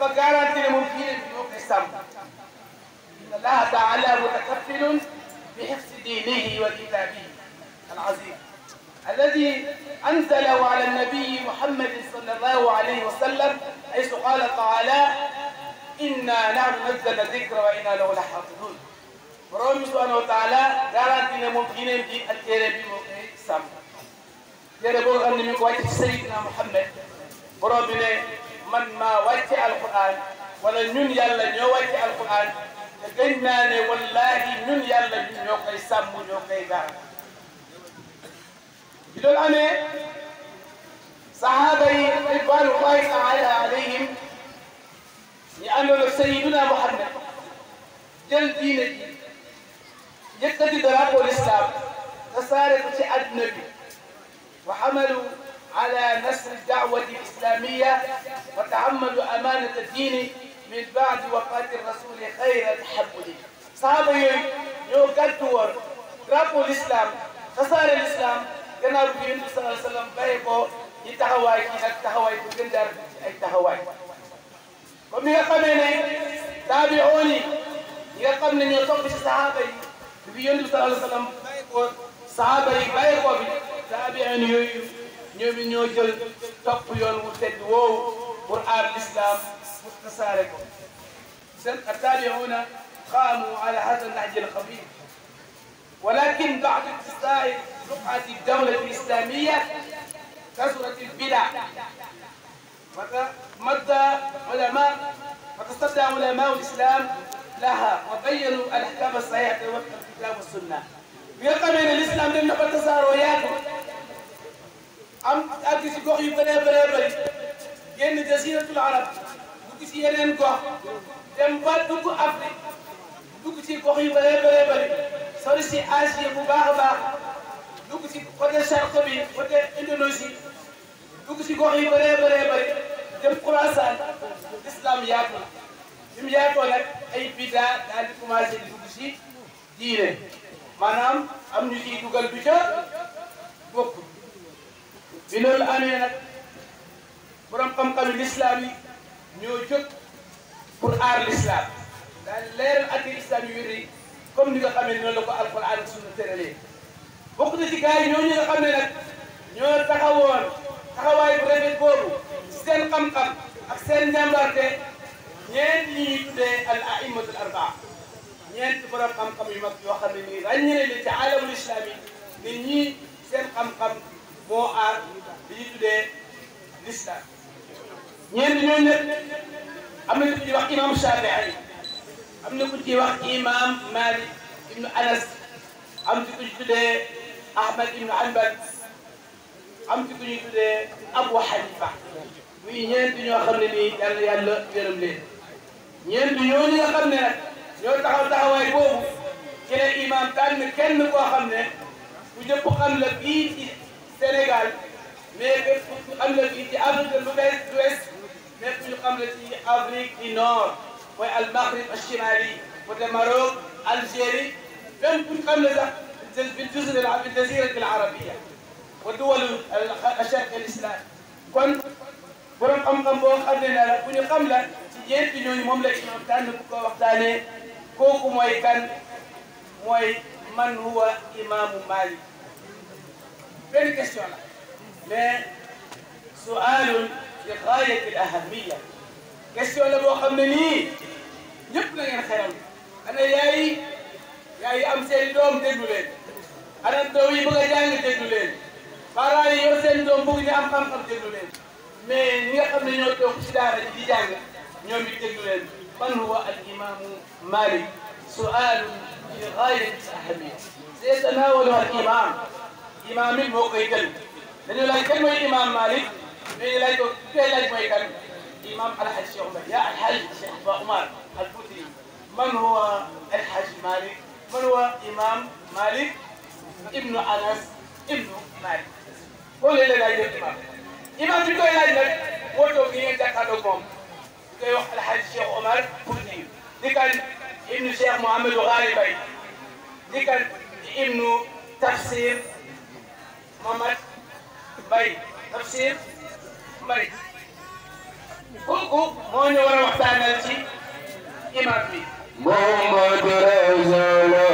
dafa garanti ne moom diine bi moo koy sàmm inna allaha taala mutakaffilun bi hifzi dinihi wa kitabihi العظيم الذي أنزله على النبي محمد صلى الله عليه وسلم حيث قال تعالى إنا نحن نزلنا الذكر وإنا له لحافظون borom subhanahu wa taala garanti ne moom diineem ji ak téere bi moo koy sàmm téere boo xam ne mi ngi ko wàcc ci Seydina Muhammad borom bi ne man maa wàcce alquran wala ñun yàlla ñoo wàcce alquran te gëñ naa ne wallahi ñun yàlla ñun ñoo koy sàmm ñoo koy gaar bi loolu amee sahaaba yi ridwanullahi taala alayhim ñu àndoon ak Seydina Muhammad jël diine ji yëkkati drapeau l'islam tasaare ko ci àdduna bi wa xamalu ala nasri daawati islamia wa tahammalu amanata diini min baadi wafati rasuli xayra tahammuli sahaaba yooyu ñoo gàddu woon drapeau l'islam tasaare l'islam gannaaw bi yonent bi sallallahu alayhi wa sallam bàyyi ko ci taxawaay ci nag taxawaay bu gën jaar ci ay taxawaay comme ni nga xamee ne taabi'oon yi ñi nga xam ne ñoo topp ci sahaaba yi bi yonent bi sallallahu alayhi wa sallam bàyyi ko sahaaba yi bàyyi ko bi taabi'oon yooyu ñoom ñoo jël topp yoon wu tedd woowu pour aar l'islam pour tasaare ko seen taabi'oona qaamu ala hada nahji al-xabiir ولكن بعد اتساع رقعة الدولة الإسلامية كثرت البدع مد علماء وتصدى علماء الإسلام لها وبينوا الأحكام الصحيحة وفق الكتاب والسنة ويقام أن الإسلام لم يقل تسارعياته am ak ci gox yu bëree bëree bëri génn jasiratul arab dugg ci yeneen gox dem ba dugg Afrique dugg ci gox yu bëree bëree bëri sori si Asie bu baax a baax dugg si côté Charq bi côté Indonésie dugg si gox yu bëree bëree bëri dem Khorasan islam yaatu na bi mu yaatoo nag ay bida daal di commencé di dugg si diine maanaam am ñu ciy dugal bi ca bokk bi loolu amee nag borom xam-xami l'islam yi ñoo jóg pour aar l'islam daal leeral atti islam yu wér yi comme ni nga xam ne noonu la ko alquran ak sunna tëralee bokk na ci gars yi ñooñu nga xam ne nag ñoo taxawoon taxawaay bu rafet boobu seen xam-xam ak seen njàmbarte ñeent ñi ñuy tuddee al aimatul arbaa ñeent borom xam-xam yu mag yoo xam ne nii ràññee leen ci alamul islam yi nit ñi seen xam-xam moo aar li ñuy tuddee l'islam ñeent ñooñu nag am na ku ñuy wax imam Shafii am na ku ñuy wax imam Malik ibnu Anas am ci ku ñu tuddee Ahmad ibnu Hanbal am ci ku ñuy tuddee Abu Hanifa muy ñeent ñoo xam ne nii yàlla yàlla yërëm leen ñeent ñooñu nga xam ne nag ñoo taxaw taxawaay boobu ci la imam tànn kenn koo xam ne ku ñëpp xam la fii ci Sénégal mais que ku xam la fii ci Afrique de l'Ouest mais ku ñu xam la ci Afrique du Nord mooy al Maghrib al Shimali côté Maroc Algérie même ku ñu xam la sax في الجزر في الجزيرة العربية ودول الشرق الإسلامي kon borom xam-xam boo xam ne la bu ñu xam la ci ñeenti ñooñu moom la imam tànn bu ko waxtaanee kooku mooy kan mooy man huwa imaamu Malik benn question la mais su'aalun bi gaayati al-ahammiya question la boo xam ne nii ñëpp na ngeen xeral ana yaay yaay am seen doom déglu leen ana doom yi bëgg a jàng déglu leen parents yi yor seen doom bëgg ñu am xam-xam déglu leen mais ñi nga xam ne ñoo toog ci daara ji di jàng ñoom it déglu leen man huwa al imaamu Malik su'aalun bi gaayati al-ahammiya sayatanawaluha al imam imam it moo koy jël dañu laaj kan mooy imam Malik mais ñu laaj ko koy laaj mooy kan imam alhaj Cheikh Omar ya alhaj Cheikh Ba Omar al Fouti man huwa alhaj Malik man huwa imam Malik ibnu Anas ibnu Malik boo leen leen laaj def imam imam bi koy laaj nag moo toog ni ngeen jàkkaarloog moom di koy wax alhaj Cheikh Omar Fouti di kan ibnu Cheikh Mouhamadou Ghali Bay di kan ibnu Tafsir Mamad Bay Tafsir Mbay kooku moo ñu war a waxtaanal ci imam bi محمد رسول